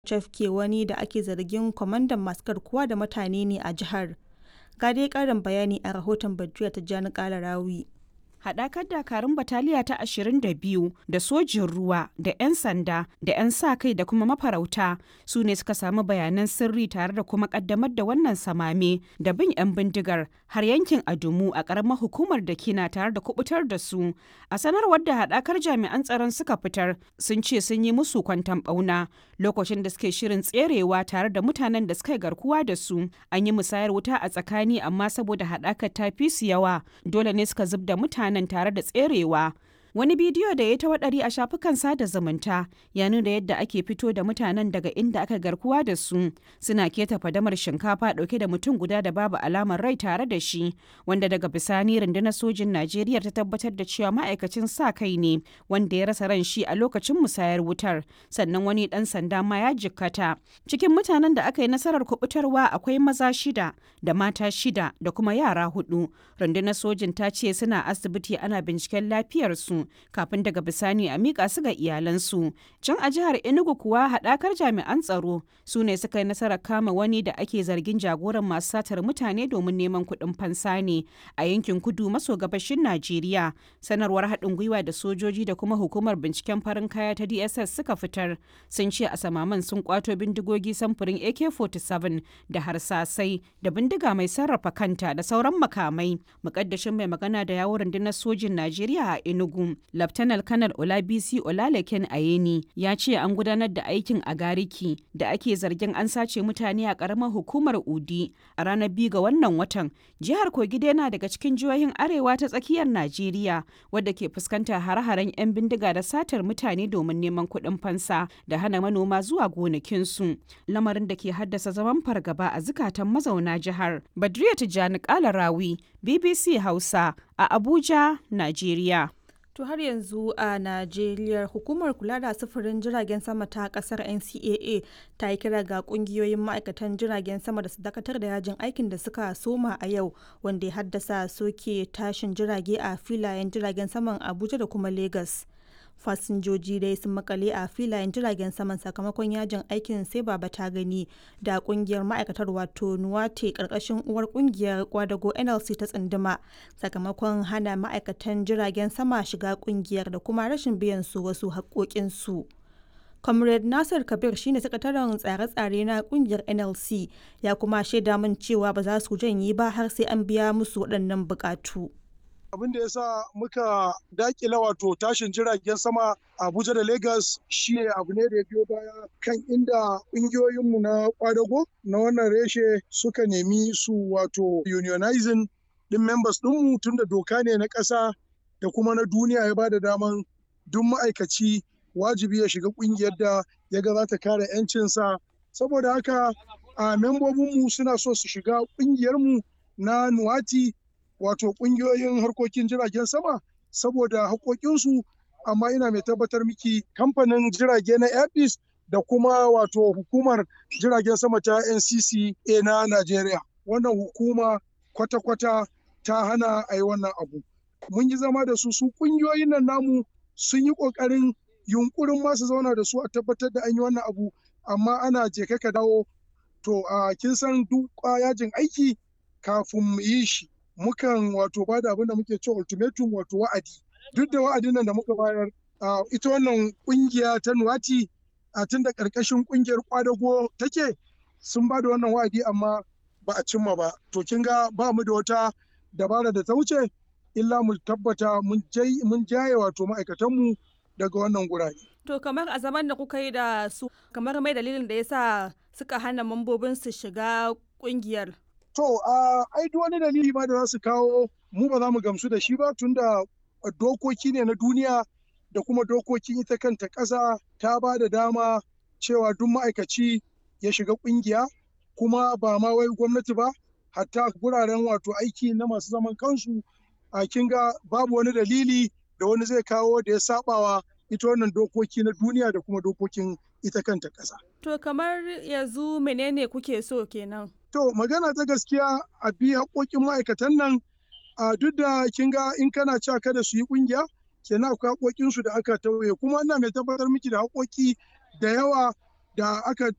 cafke wani da ake zargin kwamandan masu garkuwa da mutane ne a jihar. Ga dai ƙarin bayani a rahoton Badruya Tijjani Kalarawi. haɗakar dakarun bataliya ta 22 da sojin ruwa da 'yan sanda da 'yan sa kai da kuma mafarauta su ne suka samu bayanan sirri tare da kuma ƙaddamar da wannan samame da bin 'yan bindigar har yankin adumu a ƙaramar hukumar da kina tare da kubutar da su a sanarwar da haɗakar jami'an tsaron suka fitar sun ce sun yi musu kwantan ɓauna lokacin da suke shirin tserewa tare da mutanen da suka yi garkuwa da su an yi musayar wuta a tsakani amma saboda haɗakar ta fi su yawa dole ne suka zub da mutane nan tare da tserewa wani bidiyo da ya ta waɗari a shafukan sada zumunta ya nuna yadda ake fito da mutanen daga inda aka garkuwa da su suna keta fadamar shinkafa ɗauke da mutum guda da babu alamar rai tare da shi wanda daga bisani rundunar sojin najeriya ta tabbatar da cewa ma'aikacin sa kai ne wanda ya rasa ran shi a lokacin musayar wutar sannan wani ɗan sanda ma ya jikkata cikin mutanen da aka yi nasarar kubutarwa akwai maza shida da mata shida da kuma yara hudu rundunar sojin ta ce suna asibiti ana binciken lafiyarsu kafin daga bisani a miƙa su ga iyalansu. Can a jihar Enugu kuwa haɗakar jami'an tsaro su ne suka yi nasarar kama wani da ake zargin jagoran masu satar mutane domin neman kuɗin fansa ne a yankin kudu maso gabashin Najeriya. Sanarwar haɗin gwiwa da sojoji da kuma hukumar binciken farin kaya ta DSS suka fitar sun ce a samaman sun kwato bindigogi samfurin AK-47 da harsasai da bindiga mai sarrafa kanta da sauran makamai. Mukaddashin mai magana da yawon rundunar sojin Najeriya a Enugu Laftanar Kanar Olabisi Olalekin Ayeni ya ce an gudanar da aikin a Gariki da ake zargin an sace mutane a ƙaramar hukumar Udi a ranar biyu ga wannan watan. Jihar Kogi yana daga cikin jihohin arewa ta tsakiyar Najeriya wadda ke fuskantar hare-haren 'yan bindiga da satar mutane domin neman kuɗin fansa da hana manoma zuwa gonakinsu. Lamarin da ke haddasa zaman fargaba a zukatan mazauna jihar. Badriya Tijjani Kalarawi, BBC Hausa a Abuja, Najeriya. To har yanzu a Najeriya hukumar kula da sufurin jiragen sama ta kasar NCAA ta yi kira ga kungiyoyin ma'aikatan jiragen sama da su dakatar da yajin aikin da suka soma a yau wanda ya haddasa soke tashin jirage a filayen jiragen saman Abuja da kuma Lagos. fasinjoji dai sun makale a filayen jiragen saman sakamakon yajin aikin sai baba ta gani da kungiyar ma'aikatar wato nuwate karkashin uwar kungiyar kwadago nlc ta tsunduma sakamakon hana ma'aikatan jiragen sama shiga kungiyar da kuma rashin biyan su wasu haƙoƙinsu. comrade nasir kabir shine sakataren tsare-tsare na kungiyar nlc ya kuma shaida min cewa ba za su janye ba har sai an biya musu waɗannan buƙatu. abin da ya sa muka dakila wato tashin jiragen sama abuja da lagos shi abu ne da ya biyo baya kan inda ƙungiyoyinmu na kwadago na wannan reshe suka nemi su wato unionizing din members ɗinmu tun da doka ne na ƙasa da kuma na duniya ya ba da daman duk ma'aikaci wajibi ya shiga ƙungiyar da ya ga za ta kare 'yancinsa saboda haka a membobinmu suna so su shiga ƙungiyarmu na nuwati wato kungiyoyin harkokin jiragen sama saboda haƙoƙinsu amma ina mai tabbatar miki kamfanin jirage na airbus da kuma wato hukumar jiragen sama ta ncca na najeriya wannan hukuma kwata-kwata ta hana a yi wannan abu mun yi zama da su su kungiyoyin nan namu sun yi ƙoƙarin yunkurin masu zauna da su a tabbatar da an yi wannan abu amma ana je ka dawo to a kin san duk yajin aiki kafin mu yi shi mukan wato bada abin da muke cewa ultimatum wato wa'adi duk da wa'adin nan da muka bayar ita wannan kungiya ta nuwati a tun da karkashin kungiyar kwadago take sun bada wannan wa'adi amma ba a cimma ba to kin ga ba mu da wata dabara da ta wuce illa mu tabbata mun jaye wato ma'aikatanmu daga wannan gurare. To kamar a zaman da kuka yi da su kamar mai dalilin da yasa suka hana mambobin su shiga kungiyar. To, uh, ai duk wani dalili ma da za su kawo mu ba za mu gamsu da shi ba tunda dokoki ne na duniya da kuma dokokin ita kanta ƙasa ta ba da dama cewa duk ma'aikaci ya shiga ƙungiya kuma ba ma wai gwamnati ba hatta guraren wato aiki na masu zaman kansu a kinga babu wani dalili da wani zai kawo da ya sabawa ita wannan dokoki na duniya da kuma dokokin ita kanta ƙasa. To kamar yanzu menene kuke so kenan? To magana ta gaskiya a bi haƙoƙin ma'aikatan nan a duk da kin ga in kana cewa kada su yi ƙungiya kenan akwai haƙoƙin su da aka tauye kuma ina mai tabbatar miki da haƙoƙi da yawa da aka